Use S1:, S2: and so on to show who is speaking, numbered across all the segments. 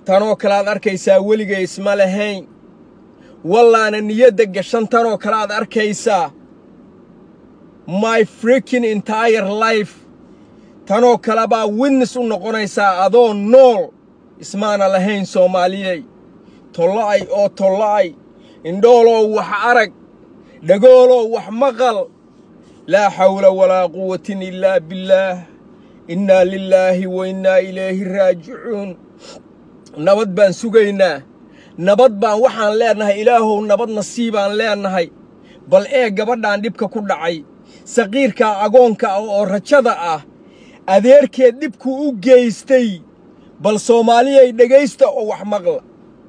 S1: tanoo kale aad arkaysaa weligay isma lahayn wallaana niyadda gashan tanoo kale aad arkaysaa my freaking entire life tanoo kale baa witness u noqonaysaa adoo nool ismaana lahayn soomaaliyey tolla'ay oo tolla'ay indhooloo wax arag dhagooloo wax maqal laa xawla walaa quwatin ilaa billaah innaa lilaahi wa innaa ilayhi raajicuun nabad baan sugaynaa nabad baan waxaan leennahay ilaahow nabad nasiibaan leennahay bal ee gabadhaan dhibka ku dhacay saqiirkaa agoonka ah oo rajada ah adeerkeed dhibku u geystay bal soomaaliyay dhegaysta oo wax maqla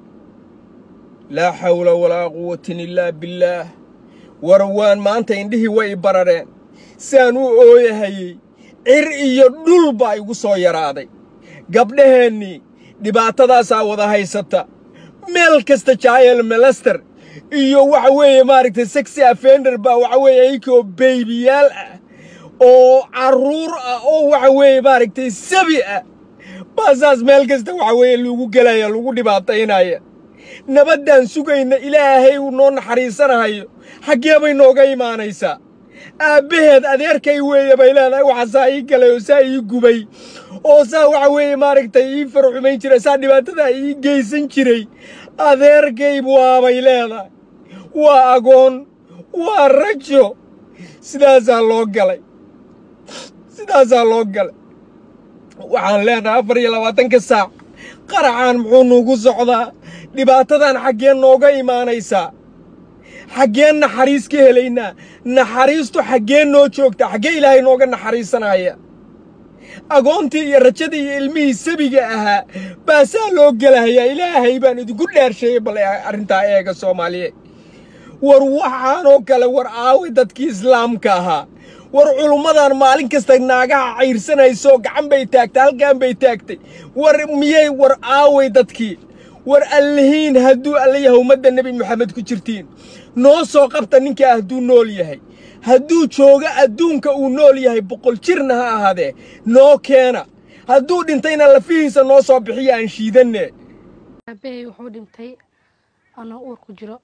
S1: laa xawla walaa quwatin illaa billaah warawaan maanta indhihii way i barareen saan u ooyahayey cir iyo dhul baa igu soo yaraaday gabdhaheennii dhibaatadaasaa wada haysata meel kasta jaayel melester iyo waxa weeye maaragtay sexy offender baa waxa weeye iykoo beybiyaal ah oo carruur ah oo waxa weeye maaragtay sabi ah baasaas meel kasta waxa weeye lagu gelaya lagu dhibaataynaya nabaddaan sugayna ilaahay uu noo naxariisanahayo xaggee bay nooga imaanaysaa aabbaheed adeerkay weeye bay leedahay waxa saa ii galay oo saa ii gubay oo saa waxa weeye maaragtay ii farxumayn jiray saa dhibaatadaa ii geysan jiray adeerkay waabay leedahay waa agoon waa rajo sidaasaa loo galay sidaasaa loo galay waxaan leenahay afar iyo labaatanka saac qaracaan muxuu nuugu socdaa dhibaatadan xaggee nooga imaanaysaa xaggeen naxariis ka helaynaa naxariistu xaggee noo joogtaa xaggee ilaahay nooga naxariisanaya agoontii iyo rajadii iyo ilmihii sabiga ahaa baasaa loo gelahayaa ilaahay baan idinku dhaarsheeyey bal arrintaa eega soomaaliyeed war waxaanoo kale war aaway dadkii islaamka ahaa war culummadan maalin kasta naagaha cayrsanayso gacan bay taagtay halkan bay taagtay war miyay war aaway dadkii war allihiin hadduu allayaha ummadda nebi moxamed ku jirtiin noo soo qabta ninkaa hadduu nool yahay hadduu joogo adduunka uu nool yahay boqol jirna ha ahaadee noo keena hadduu dhintayna lafihiisa noo soo bixiya aan shiidanne
S2: aabbahay wuxuu dhintay anoo uur ku jiro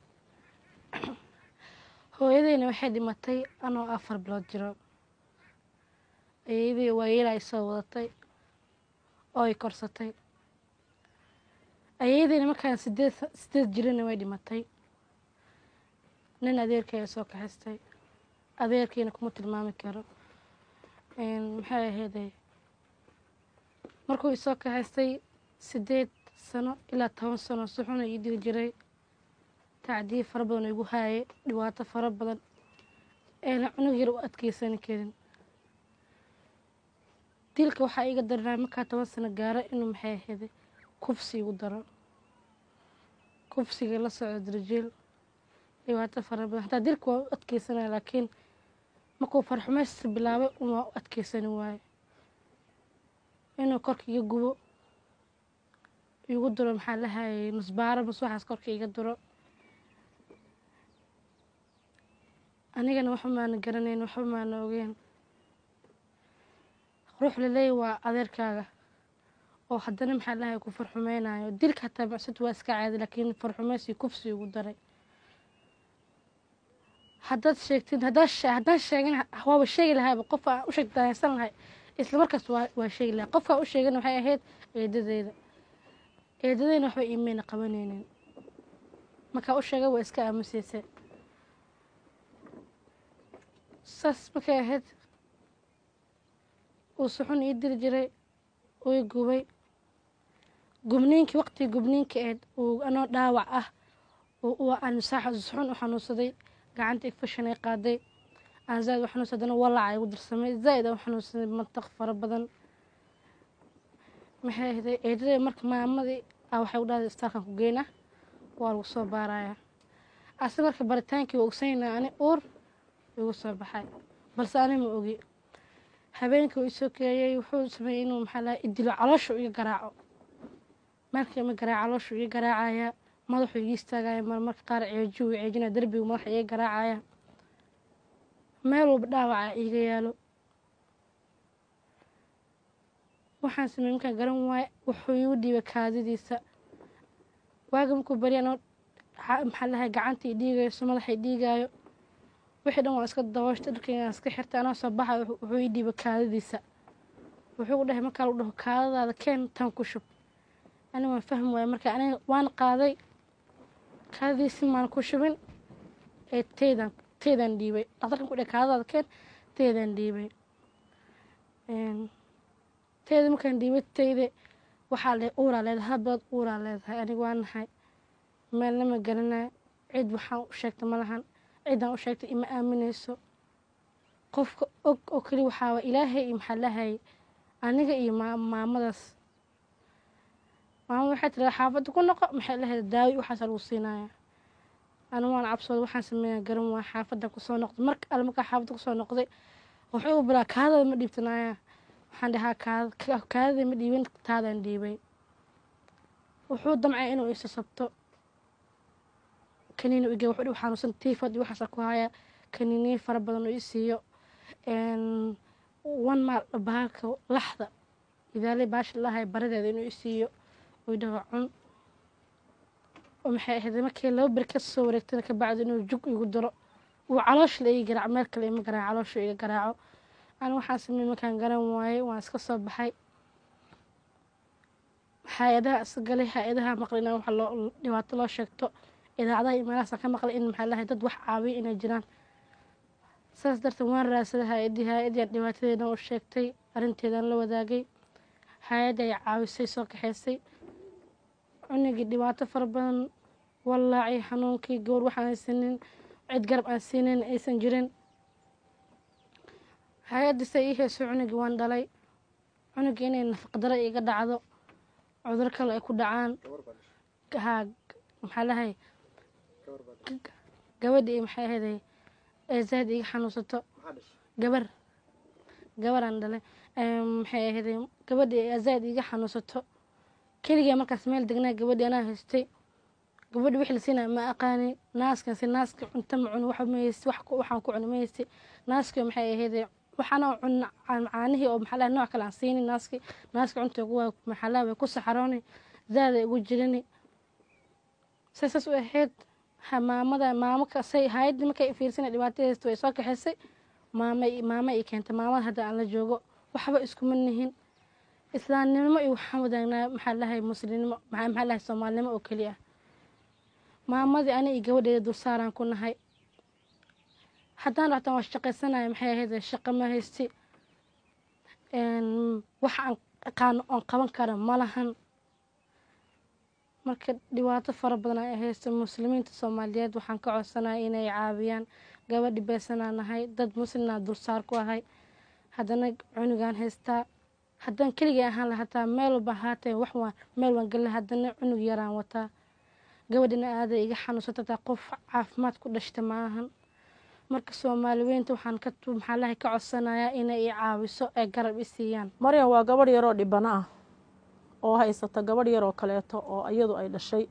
S2: hooyadayna waxay dhimatay anoo afar bilood jiro ayadii waayeel ay soo wadatay oo ay korsatay ayadayna markaan sideed sideed jirana way dhimatay nin adeerkay ay soo kaxistay adeerkiina kuma tilmaami karo maxay ahayday markuu isoo kaxistay sideed sano ilaa toban sano suxuna ii dili jiray tacdiib fara badan oo igu haayay dhibaato fara badan eena cunug yar u adkeysani karin dilka waxaa iiga daranaa markaa toban sano gaaro inuu maxay ahayday kufsi igu daro kufsiga la socdo darjiil dhibaato fara badan hataa dilka waa u adkeysanaya laakiin markuu farxumaysta bilaabay uma u adkeysani waayo inuu korka iga gubo igu duro maxaa la hayay nusbaaro mas waxaas korka iga duro anigana waxba maana garanayn waxba maana ogeyn ruux laleeya waa adeerkaaga oo haddana maxaa lahay ku farxumeynayo dilka hataa macsud waa iska caadi laakiin farxumaysi kufsi ugu daray haddaad sheegtin haddaad haddaan sheegin waaba sheegi lahaaba qof aan u sheegdaaysan lahay isla markaas waa waa sheegi lahay qofkaa u sheegana waxay ahayd eedadeeda eedadeyna waxba iimayna qabanaynin markaa u sheegay waa iska aamusiisay saas markay ahayd uu suxun ii diri jiray uu i gubay gubniinkii waqtigii gubniinka eed uu anoo dhaawac ah aan suxun u xanuunsaday gacanta infection ay qaaday aan zaaid u xanuunsaday haddana walaaca igu darsamay zaaid aan u xanuunsaday mantaq fara badan maxay ahday eedadee marka maamadii a waxay u dhahday istaalkan ku geyna waa lagu soo baarayaa ase marka baritaankii waa ogsanayna ani uur igu soo baxay balse ani ma ogi habeenkii uu isoo keeyey wuxuu sameeyey inuu maxaa laha idilo calooshu iga garaaco markii ma garaac calooshu iga garaacaya madaxuu iga istaagaya marmarka qaar ceejiu ceejina derbigu madaxa iga garaacaya meel walba dhaawaca iga yaalo waxaan sameeyey markaan garan waaye wuxuu igu dhiibay kaadidiisa waaga markuu barya anoo maxaa lahay gacantii dhiigayso madaxay dhiigaayo wixii dhan waan iska dabooshtay dharkaygaan iska xirtay anoo soo baxay wuxuu ii dhiibay kaadadiisa wuxuu u dhahay markaa lagu dhaho kaadadaada keen tan ku shub ani waan fahmi waaya marka aniga waan qaaday kaadadiisi maan ku shubin ee teydan teydan dhiibay dhaqtarkan ku dhahay kaadadaada keen teydan dhiibay teyda markaan dhiibay teyde waxaa le uuraa leedahay hablood uuraa leedahay aniga waa nahay meelna ma garanayo cid waxaan u sheegtay ma lahan ciddaan u sheegtay ima aaminayso qofka og oo keli waxaaba ilaahay iyo maxaa lahayay aniga iyo maamadaas maamada waxay tiradaa xaafadda ku noqo maxay lahayd daawi waxaasa lagu siinaya aniga waan cabsooda waxaan sameeyaa garan waa xaafadda kusoo noqday marka alle markaa xaafadda kusoo noqday wuxuu u bilaa kaadada ma dhiibtanaya waxaan dhahaa kaadada ma dhiibin taadaan dhiibay wuxuu damcay inuu isa sabto kaniini ige wuxuu dhihi xanuunsan tiifad iyo waxaasa ku haya kaniiniye fara badan oo i siiyo wan maal bahalka laxda idaaley baashi lahay baradeeda inuu i siiyo uu dhaho cun oo maxay ahayd markii laba beri ka soo wareegtana ka bacdi inuu jug igu daro uu caloosha la ii garaaco meel kale ima garaaco caloosha iga garaaco ani waxaan sameey markaan garan waayey waan iska soo baxay hay-adaha iska galay hay-adaha maqlay inaan waxa loo dhibaato loo sheegto idaacadaha iyo meelahaasaan ka maqlay in maxaa lahay dad wax caawiya inay jiraan saas darteed waan raadsaday hay-addii hay-addii dhibaatadeedan u sheegtay arrinteedaan la wadaagay hay-adda ay caawisay soo kaxaysay cunigii dhibaato fara badan wallaacii xanuunkii gowr waxaan haysanin cid garab aan siinayn aysan jirin hay-addiisa ii hayso cunigii waan dhalay cunigii inay nafaqdaro iga dhacdo cudur kale ay ku dhacaan haa maxaa lahay gabadhii maxay ahayday ee zaad iga xanuunsato gabar gabaraan dhalay maxay ahayday gabadhii ee zaad iga xanuunsato keligee markaas meel degnaa gabadhii anaa haystay gabadhi wixii la siinaya ma aqaani naaskan si naaska cunto ma cuni waxa ma haysti wax waxaan ku cuni ma haysti naaskii maxay ahayday waxaana cun caanihii oo maxaa lahay nooc kale aan siini naaski naaska cunta waa maxaa lahay way ku saxarooni zaada igu jirini saasas u ahayd maamada maamo kasay hay-addii markay fiirsanay dhibaatadeysta way soo kaxaysay maama maama ii keentay maamada hadda aan la joogo waxba iskuma nihin islaamnimo iyo waxaan wadaagnaa maxaa lahay muslimnimo maxaa maxaa lahay soomaalinimo oo keli ah maamadii ani iyo gabadheeda dulsaaraan ku nahay haddaan dhactaan waa shaqaysanaya maxay ahayd shaqo ma haysti wax aan aqaano oon qaban kara ma lahan marka dhibaato fara badan ay haysta muslimiinta soomaaliyeed waxaan ka codsanaya inay caawiyaan gabadhi beesanaa nahay dad muslimnaa dulsaar ku ahay haddana cunugaan haystaa haddaan keligay ahaan la hataa meel walba ahaatee wax waan meel waan galla haddana cunug yaraan wataa gabadhina aaday iga xanuunsatataa qof caafimaad ku dhashta maahan marka soomaaliweynta waxaan ka maxaa lahay ka codsanayaa inay i caawiso ee garab i siiyaan
S3: maryan waa gabadh yaroo dhibano ah oo haysata gabadh yaroo kaleeto oo iyadu ay dhashay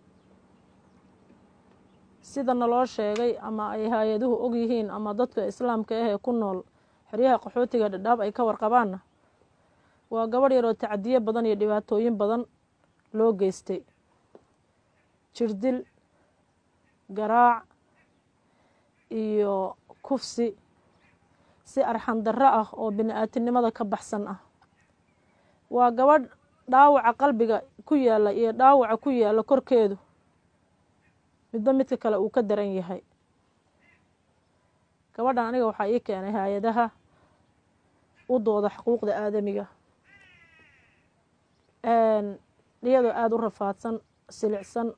S3: sida naloo sheegay ama ay hay-aduhu og yihiin ama dadka islaamka ah ee ku nool xeryaha qaxootiga dhadhaab ay ka warqabaanna waa gabadh yaroo tacdiyo badan iyo dhibaatooyin badan loo geystay jirdil garaac iyo kufsi si arxan darro ah oo bini-aadinimada ka baxsan ah waa gabadh dhaawaca qalbiga ku yaalla iyo dhaawaca ku yaalla korkeedu midba midka kale uu ka daran yahay gabadhan aniga waxaa ii keenay hay-adaha u dooda xuquuqda aadamiga iyadoo aada u rafaadsan silicsan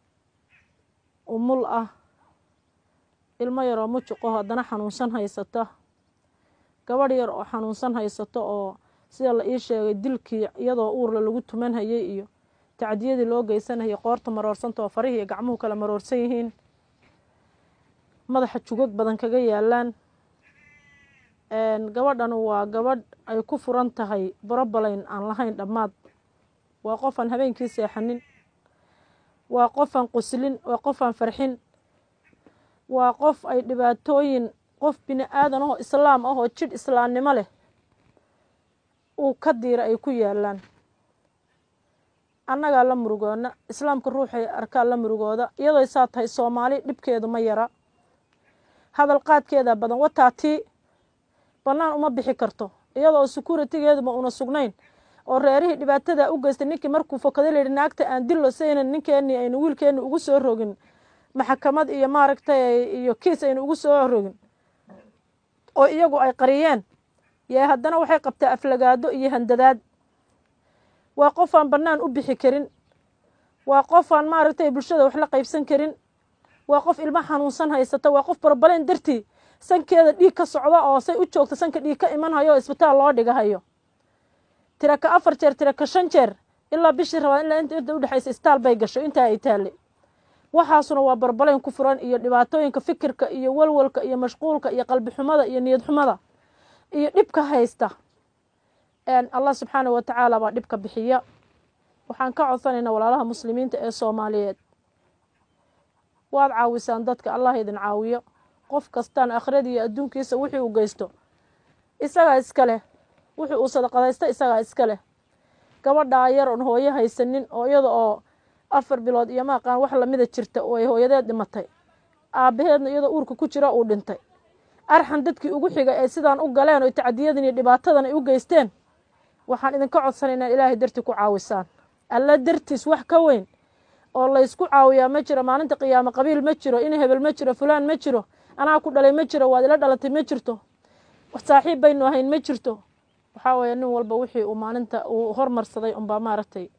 S3: umul ah ilmo yaroo mujuqo haddana xanuunsan haysata gabadh yar oo xanuunsan haysato oo sida la ii sheegay dilkii iyadoo uurla lagu tuman hayay iyo tacdiyadii loo geysanayay qoorta maroorsanta oo farihii iyo gacmuhu kala maroorsan yihiin madaxa jugag badan kaga yaalaan gabadhan waa gabadh ay ku furan tahay borobalayn aan lahayn dhammaad waa qofaan habeenkii seexanin waa qofaan quslin waa qofaan farxin waa qof ay dhibaatooyin qof bini aadan ahoo islaam ah oo jidh islaamnimo leh uu ka diira ay ku yaalaan annagaa la murugoona islaamka ruuxay arkaa la murugooda iyadoo saa tahay soomaali dhibkeedu ma yara hadal qaadkeeda badan wataa tii bannaan uma bixi karto iyadoo securitigeeduma una sugnayn oo reerihii dhibaatada u geystay ninkii markuu fokada layidhi naagta aan dillo saynan ninkeenii aynu wiilkeenni ugu soo rogin maxkamad iyo maaragtay iyo kiis aynu ugu soo rogin oo iyagu ay qariyeen yee haddana waxay qabtaa aflagaado iyo handadaad waa qof aan bannaan u bixi karin waa qof aan maaragtay bulshada wax la qaybsan karin waa qof ilmo xanuunsan haysata waa qof barbaleen dartii sankeeda dhiig ka socda oo say u joogta sanka dhiig ka iman hayo oo isbitaal loo dhigahayo tiraka afar jeer tiraka shan jeer ilaa bishii rabaa ilaa inta inta udhexaysa isbitaal bay gasho intaa ay taale waxaasuna waa barbaleen ku furan iyo dhibaatooyinka fikirka iyo walwalka iyo mashquulka iyo qalbi xumada iyo niyad xumada iyo dhibka haysta allah subxaanah wa tacaala baa dhibka bixiya waxaan ka codsanaynaa walaalaha muslimiinta ee soomaaliyeed waad caawisaan dadka allah idin caawiyo qof kastaan akhrada iyo adduunkiisa wixii uu geysto isagaa iska leh wixii uu sadaqadaysta isagaa iska leh gabadhaa yar oon hooyo haysanin oo iyada oo afar bilood iyo maaqaan wax lamida jirta oo ay hooyadeed dhimatay aabbaheedna iyadoo uurka ku jira uu dhintay arxan dadkii ugu xigay ay sidaan u galeen oo tacdiyadan iyo dhibaatadan ay u geysteen waxaan idinka codsanaynaa ilaahay dartii ku caawisaan alla dartiis wax ka weyn oo laysku caawiyaa ma jiro maalinta qiyaamo qabiil ma jiro in hebel ma jiro fulaan ma jiro anaa ku dhalay ma jiro waad ila dhalatay ma jirto saaxiib baynu ahayn ma jirto waxaa weeye nin walba wixii uu maalinta uu hormarsaday unbaa maaragtay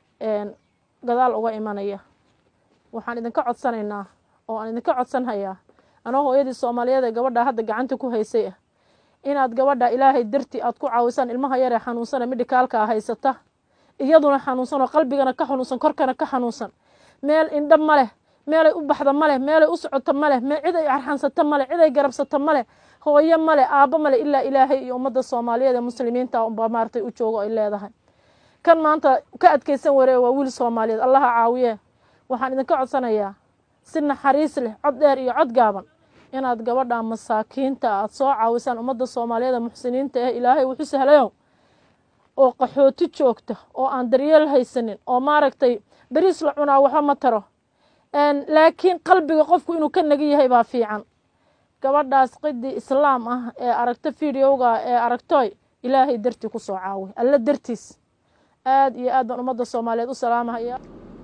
S3: gadaal uga imanaya waxaan idinka codsanaynaa oo aan idinka codsanhayaa anoo hooyadii soomaaliyeed ee gabadha hadda gacanta ku haysay ah inaad gabadha ilaahay dartii aad ku caawisaan ilmaha yaree xanuunsana midhikaalkaa haysata iyaduna xanuunsan oo qalbigana ka xanuunsan korkana ka xanuunsan meel indha ma leh meelay u baxda ma leh meelay u socoto ma leh cid ay arxansato ma leh cid ay garabsato ma leh hooyo ma leh aabbo ma leh ilaa ilaahay iyo ummadda soomaaliyeed ee muslimiinta unbaa maaragtay u joogo ay leedahay kan maanta ka adkaysan waree waa wiil soomaaliyeed allaha caawiye waxaan idinka codsanayaa si naxariis leh cod dheer iyo cod gaaban inaad gabadha masaakiinta aad soo caawisaan ummadda soomaaliyeed ee muxsiniinta eh ilaahay wuxu sahlayow oo qaxooti joogta oo aan daryeel haysanin oo maaragtay beriis la cunaa waxba ma taro laakiin qalbiga qofku inuu ka nagi yahay baa fiican gabadhaas qidii islaam ah ee aragto videoga ee aragtoy ilaahay dartii ku soo caawi alla dartiis aad iyo aad baan ummadda soomaaliyeed u salaamahaya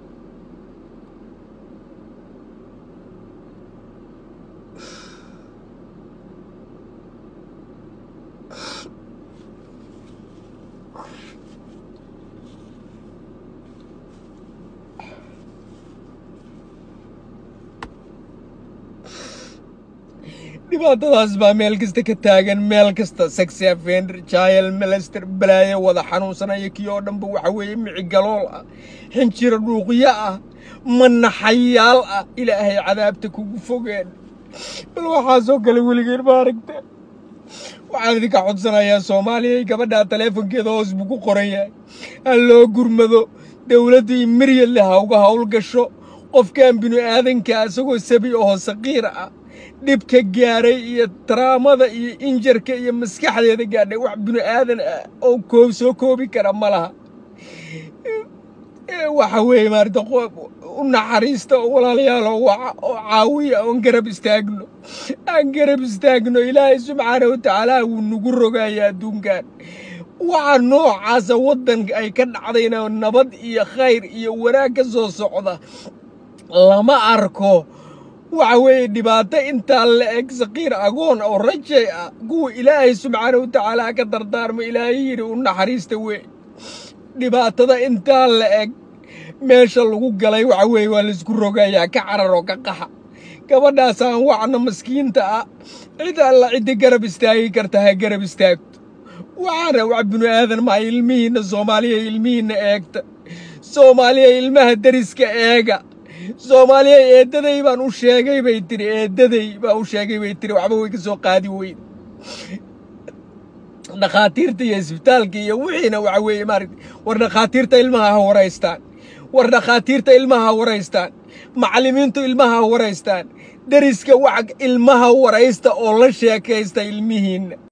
S1: dhibaatadaas baa meel kasta ka taagan meel kasta saxafen jaayal melester balaayo wada xanuunsanaya kii oo dhanba waxa weeye micigalool ah xinjiro dhuuqyo ah manaxayaal ah ilaahay cadaabta kugu fogeen bal waxaasoo kale weligeen ma aragta waxaan idinka codsanayaa soomaaliya gabadhaa taleefonkeeda hoos buu ku qoran yahay ha loo gurmado dowladdii miryadle ha uga hawl gasho qofkan binu aadanka isagoo sabi oo saqiir ah dhibka gaaray iyo taraamada iyo injarka iyo maskaxdeeda gaadhay wax binu aadan ah oo koob soo koobi kara ma laha waxa weeye maarata u naxariista oo walaalayaal oo waca oo caawiya oon garab istaagno aan garab istaagno ilaahay subxaana wa tacaala wuu nagu rogaya adduunkan waxa noocaasa waddanka ay ka dhacdayna nabad iyo khayr iyo wanaag ka soo socda lama arko waxa weeye dhibaato intaa la eg saqiir agoon oo rajay ah kuwa ilaahay subxaana wa tacaala ka dardaarmo ilaahay yidhi u naxariista wey dhibaatada intaa la eg meesha lagu galay waxa weeye waa laysku rogayaa ka carar oo ka qaxa gabadhaasaan wacna maskiinta ah cid alla cidda garab istaagi karta ha garab istaagto waxaana wax binu aadan maa ilmihiinna soomaaliya ilmihiinna eegta soomaaliya ilmaha deriska eega soomaaliya eeddaday baan u sheegay bay tiri eeddaday baan u sheegay bay tiri waxba way ka soo qaadi weyn dhakhaatiirta iyo isbitaalka iyo wixiina waxa weeye maaragta war dhakhaatiirta ilmaha ha waraystaan war dhakhaatiirta ilmaha ha waraystaan macallimiintu ilmaha ha waraystaan deriska wax ilmaha waraysta oo la sheekaysta ilmihiinna